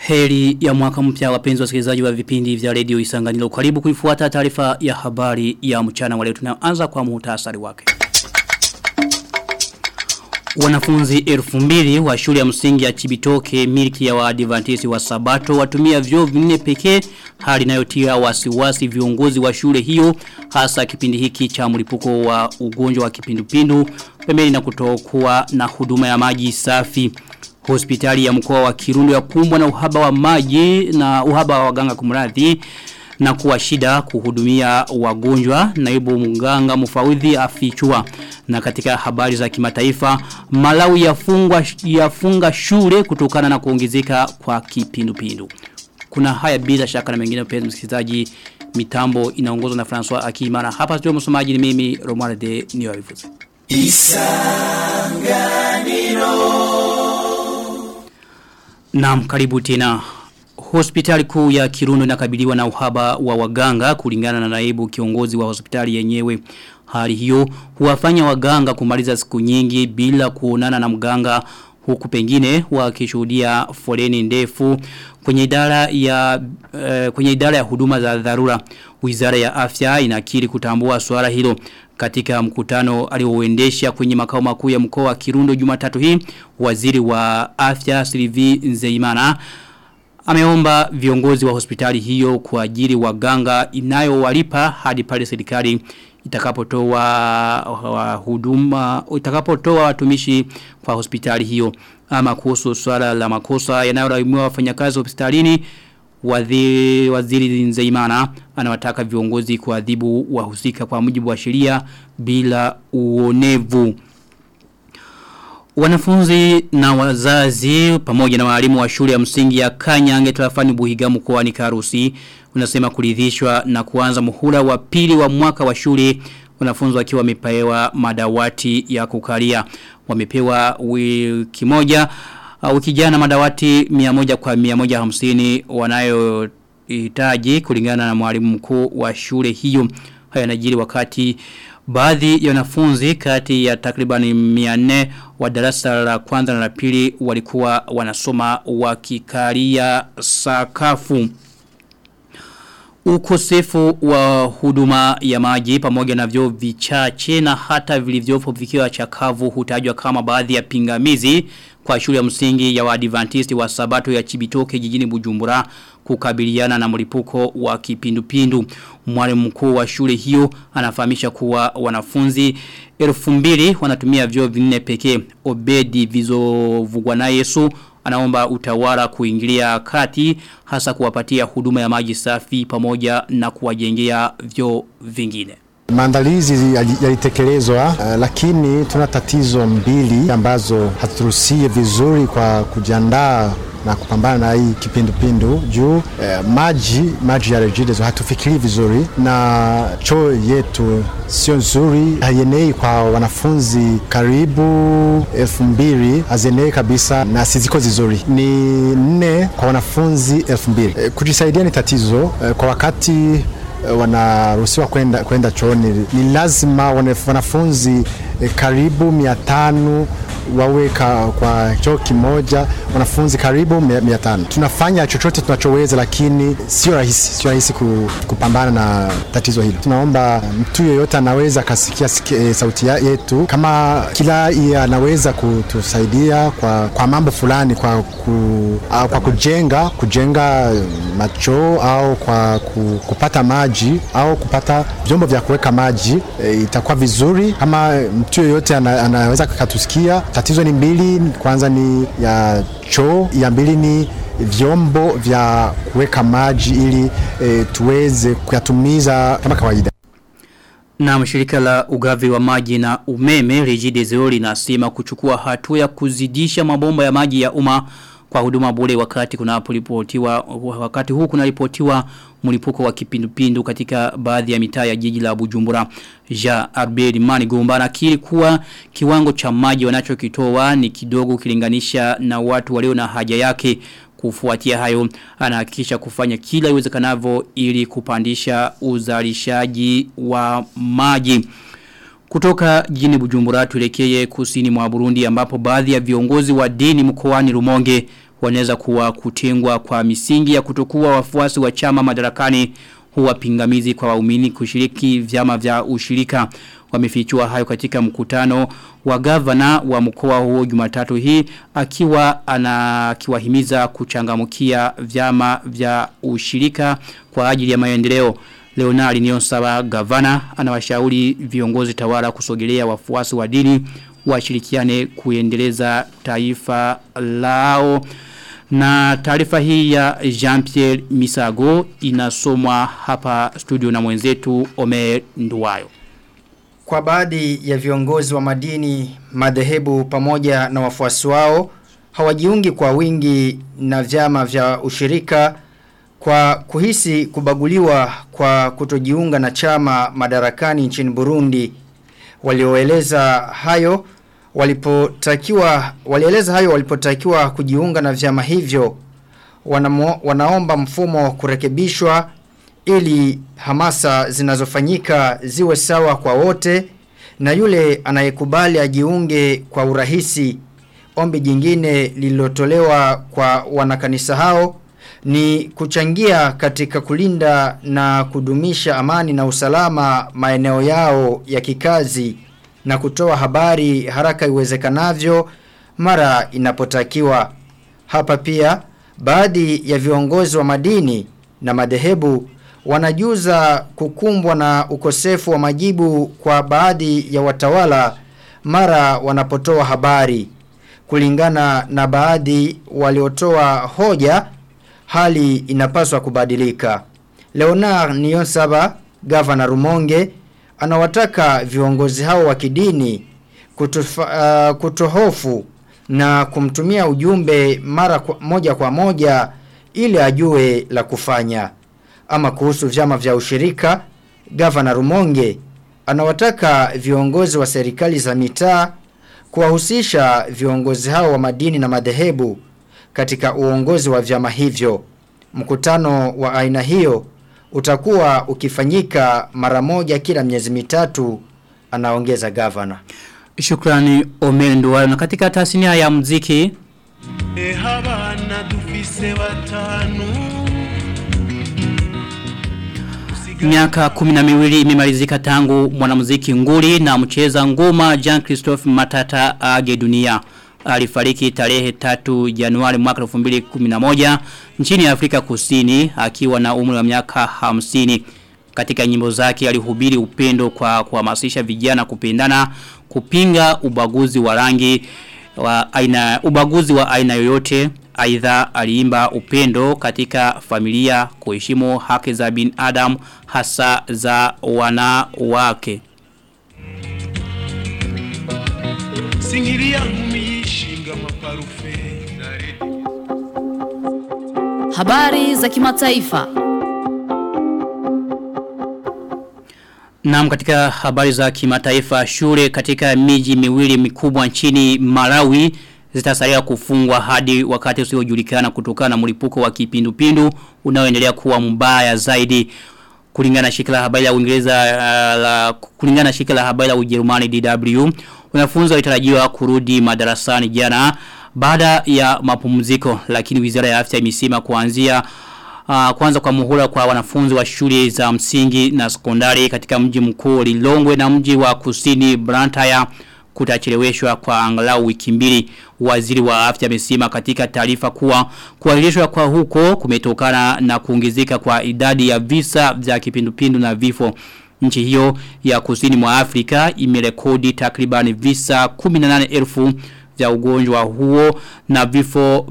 Heri ya mwaka mpya wapenzi wasikilizaji wa vipindi vya redio Isanganiro. Karibu kuifuata taarifa ya habari ya mchana wa leo tunaanza kwa muhtasari wake. Wanafunzi elfu mbili wa shule ya msingi ya Chibitoke miliki ya waadventisi wa Sabato watumia vyoo vinne pekee hali inayotia wasiwasi viongozi wa shule hiyo hasa kipindi hiki cha mlipuko wa ugonjwa wa kipindupindu pembeni na kutokuwa na huduma ya maji safi. Hospitali ya mkoa wa Kirundo ya kumbwa na uhaba wa maji na uhaba wa waganga kumradhi na kuwa shida kuhudumia wagonjwa naibu mganga mfawidhi afichua na katika habari za kimataifa Malawi yafungwa yafunga shule kutokana na kuongezeka kwa kipindupindu kuna haya bila shaka na mengine mpenzi msikilizaji mitambo inaongozwa na François Akimana hapa studio msomaji ni mimi Romuald de Niyoivuze Isanganiro Naam karibu tena Hospitali kuu ya Kirundo inakabiliwa na uhaba wa waganga kulingana na naibu kiongozi wa hospitali yenyewe. Hali hiyo huwafanya waganga kumaliza siku nyingi bila kuonana na mganga huku pengine wakishuhudia foleni ndefu kwenye idara ya uh, kwenye idara ya huduma za dharura. Wizara ya Afya inakiri kutambua swala hilo katika mkutano alioendesha kwenye makao makuu ya mkoa wa Kirundo Jumatatu hii waziri wa Afya Sylvie Nzeimana ameomba viongozi wa hospitali hiyo kwa ajili waganga inayowalipa hadi pale serikali itakapotoa huduma itakapotoa watumishi kwa hospitali hiyo ama kuhusu swala la makosa yanayolaumiwa wafanyakazi hospitalini waziri, waziri Nzeimana anawataka viongozi kuadhibu wahusika kwa mujibu wa sheria bila uonevu Wanafunzi na wazazi pamoja na walimu wa shule ya msingi ya Kanyange tarafani Buhiga mkoani Karusi unasema kuridhishwa na kuanza muhula wa pili wa mwaka wa shule wanafunzi wakiwa wamepewa madawati ya kukalia wamepewa wiki moja wiki jana madawati 100 kwa 150 wanayohitaji kulingana na mwalimu mkuu wa shule hiyo haya yanajiri wakati Baadhi ya wanafunzi kati ya takriban 400 wa darasa la kwanza na la pili walikuwa wanasoma wakikalia sakafu. Ukosefu wa huduma ya maji pamoja na vyo vichache na hata vilivyopo vikiwa chakavu hutajwa kama baadhi ya pingamizi kwa shule ya msingi ya waadventisti wa sabato ya Chibitoke jijini Bujumbura kukabiliana na mlipuko wa kipindupindu. Mwalimu mkuu wa shule hiyo anafahamisha kuwa wanafunzi 2000 wanatumia vyoo vinne pekee. Obedi vizovugwa na Yesu anaomba utawala kuingilia kati hasa kuwapatia huduma ya maji safi pamoja na kuwajengea vyoo vingine. Maandalizi yalitekelezwa uh, lakini tuna tatizo mbili ambazo haturuhusie vizuri kwa kujiandaa na kupambana na hii kipindupindu juu eh, maji maji ya Regideso hatufikiri vizuri na choo yetu sio nzuri, haienei kwa wanafunzi karibu elfu mbili hazienei kabisa na siziko vizuri, ni nne kwa wanafunzi elfu mbili. Eh, kujisaidia ni tatizo eh, kwa wakati wanaruhusiwa kwenda kwenda chooni ni lazima wanafunzi eh, karibu mia tano wawe ka, kwa choo kimoja wanafunzi karibu mia tano. Tunafanya chochote tunachoweza, lakini sio rahisi, sio rahisi kupambana na tatizo hilo. Tunaomba mtu yeyote anaweza akasikia e, sauti yetu, kama kila iye anaweza kutusaidia kwa, kwa mambo fulani, kwa, ku, au kwa kujenga kujenga machoo au kwa ku, kupata maji au kupata vyombo vya kuweka maji e, itakuwa vizuri. Kama mtu yeyote ana, anaweza katusikia tatizo ni mbili, kwanza ni ya choo, ya mbili ni vyombo vya kuweka maji ili e, tuweze kuyatumiza kama kawaida. Na mshirika la ugavi wa maji na umeme Regideso linasema kuchukua hatua ya kuzidisha mabomba ya maji ya umma kwa huduma bure wakati kunaporipotiwa wakati huu kunaripotiwa mlipuko wa kipindupindu katika baadhi ya mitaa ya jiji la Bujumbura. Ja Arberi Mani Gombana kili kuwa kiwango cha maji wanachokitoa ni kidogo kilinganisha na watu walio na haja yake kufuatia hayo anahakikisha kufanya kila iwezekanavyo ili kupandisha uzalishaji wa maji. Kutoka jijini Bujumbura tulekeye kusini mwa Burundi ambapo baadhi ya viongozi wa dini mkoani Rumonge wanaweza kuwa kutengwa kwa misingi ya kutokuwa wafuasi wa chama madarakani huwa pingamizi kwa waumini kushiriki vyama vya ushirika wamefichua hayo katika mkutano wa gavana wa mkoa huo Jumatatu hii akiwa anakiwahimiza kuchangamukia vyama vya ushirika kwa ajili ya maendeleo Leonard Niyonsaba gavana anawashauri viongozi tawala kusogelea wafuasi wa dini washirikiane kuendeleza taifa lao na taarifa hii ya Jean-Pierre Misago inasomwa hapa studio na mwenzetu Omer Nduwayo. Kwa baadhi ya viongozi wa madini, madhehebu pamoja na wafuasi wao hawajiungi kwa wingi na vyama vya ushirika kwa kuhisi kubaguliwa kwa kutojiunga na chama madarakani nchini Burundi. Walioeleza hayo walipotakiwa walieleza hayo walipotakiwa kujiunga na vyama hivyo wanamo, wanaomba mfumo kurekebishwa ili hamasa zinazofanyika ziwe sawa kwa wote na yule anayekubali ajiunge kwa urahisi ombi jingine lililotolewa kwa wanakanisa hao ni kuchangia katika kulinda na kudumisha amani na usalama maeneo yao ya kikazi na kutoa habari haraka iwezekanavyo mara inapotakiwa. Hapa pia baadhi ya viongozi wa madini na madhehebu wanajuza kukumbwa na ukosefu wa majibu kwa baadhi ya watawala mara wanapotoa habari. Kulingana na baadhi waliotoa hoja, hali inapaswa kubadilika. Leonard Niyonsaba, gavana Rumonge, anawataka viongozi hao wa kidini kutufa, uh, kutohofu na kumtumia ujumbe mara kwa, moja kwa moja ili ajue la kufanya. Ama kuhusu vyama vya ushirika, gavana Rumonge anawataka viongozi wa serikali za mitaa kuwahusisha viongozi hao wa madini na madhehebu katika uongozi wa vyama hivyo. Mkutano wa aina hiyo utakuwa ukifanyika mara moja kila miezi mitatu anaongeza gavana. Shukrani Omendo na katika tasnia ya muziki e habana dufise batanu Miaka kumi na miwili imemalizika tangu mwanamuziki nguli na mcheza ngoma Jean Christophe Matata age dunia. Alifariki tarehe 3 Januari mwaka 2011 nchini Afrika Kusini akiwa na umri wa miaka 50. Katika nyimbo zake alihubiri upendo kwa kuhamasisha vijana kupendana, kupinga ubaguzi wa rangi wa aina ubaguzi wa aina yoyote. Aidha aliimba upendo katika familia kuheshimu haki za binadamu hasa za wanawake. singiria nkumi yishinga amaparufe na Habari za kimataifa. Naam katika habari za kimataifa shule katika miji miwili mikubwa nchini Malawi zitasalia kufungwa hadi wakati usiojulikana kutokana na mlipuko wa kipindupindu unaoendelea kuwa mbaya zaidi kulingana na shirika la habari la Uingereza uh, la kulingana na shirika la habari la Ujerumani DW wanafunzi walitarajiwa kurudi madarasani jana baada ya mapumziko lakini wizara ya afya imesema kuanzia uh, kwanza kwa muhula kwa wanafunzi wa shule za msingi na sekondari katika mji mkuu Lilongwe na mji wa kusini Blantyre kutacheleweshwa kwa angalau wiki mbili waziri wa afya amesema katika taarifa kuwa kuahirishwa kwa huko kumetokana na kuongezeka kwa idadi ya visa vya kipindupindu na vifo nchi hiyo ya kusini mwa Afrika imerekodi takriban visa 18,000 vya ugonjwa huo na vifo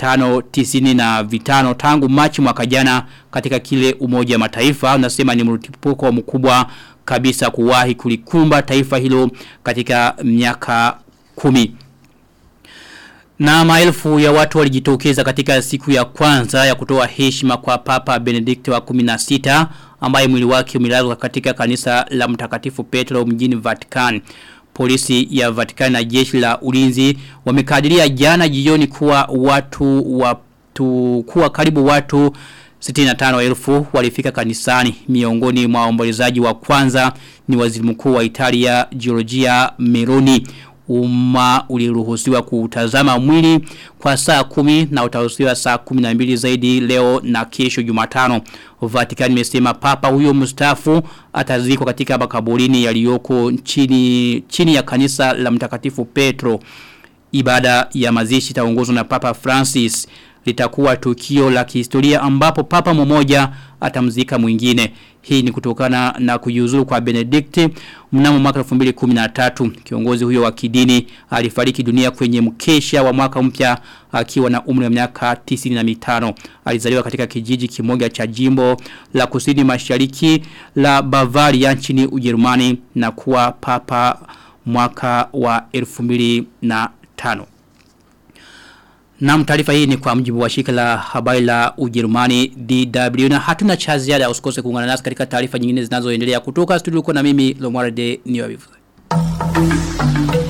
595 tangu Machi mwaka jana katika kile umoja mataifa unasema ni mlipuko mkubwa kabisa kuwahi kulikumba taifa hilo katika miaka kumi. Na maelfu ya watu walijitokeza katika siku ya kwanza ya kutoa heshima kwa Papa Benedict wa 16 ambaye mwili wake umelazwa katika kanisa la Mtakatifu Petro mjini Vatican. Polisi ya Vatican na jeshi la ulinzi wamekadiria jana jioni kuwa watu watu kuwa karibu watu 65,000 walifika kanisani miongoni mwa waombolezaji wa kwanza ni waziri mkuu wa Italia Giorgia Meloni umma uliruhusiwa kutazama mwili kwa saa kumi na utaruhusiwa saa kumi na mbili zaidi leo na kesho jumatano. Vatican imesema papa huyo mstaafu atazikwa katika makaburini yaliyoko chini, chini ya kanisa la mtakatifu Petro. Ibada ya mazishi itaongozwa na Papa Francis litakuwa tukio la kihistoria ambapo papa mmoja atamzika mwingine. Hii ni kutokana na kujiuzulu kwa Benedict mnamo mwaka 2013. Kiongozi huyo wa kidini alifariki dunia kwenye mkesha wa mwaka mpya akiwa na umri wa miaka 95. Alizaliwa katika kijiji kimoja cha jimbo la kusini mashariki la Bavaria nchini Ujerumani na kuwa papa mwaka wa 2005. Na taarifa hii ni kwa mjibu wa shirika la habari la Ujerumani DW na hatuna cha ziada usikose kuungana nasi katika taarifa nyingine zinazoendelea kutoka studio kwa na mimi Lomwarde Niwabivu.